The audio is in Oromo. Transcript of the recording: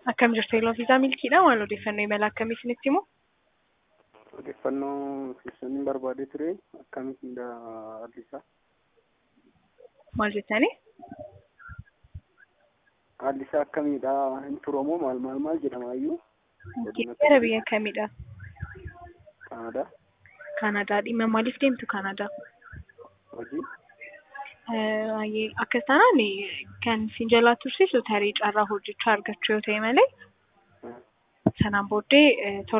Akkam jirtu Eloo Fiizaa Milkiidha. Maal odeeffannoo imala akkamii isinitti himu? Odeeffannoo keessaniin barbaadee ture akkamitti haalli isaa? Maal jettanii? Haalli isaa akkamiidha? Hin turamoo maal maal maal jedhamaayyuu? Gara biyya kamiidha? Kanadaa. Kanadaa. Dhimma maaliif deemtu Kanadaa? Hojii. Akka sanaan kan isin jalaa tursiisu tarii carraa hojichaa argachuu yoo ta'e malee sanaan booddee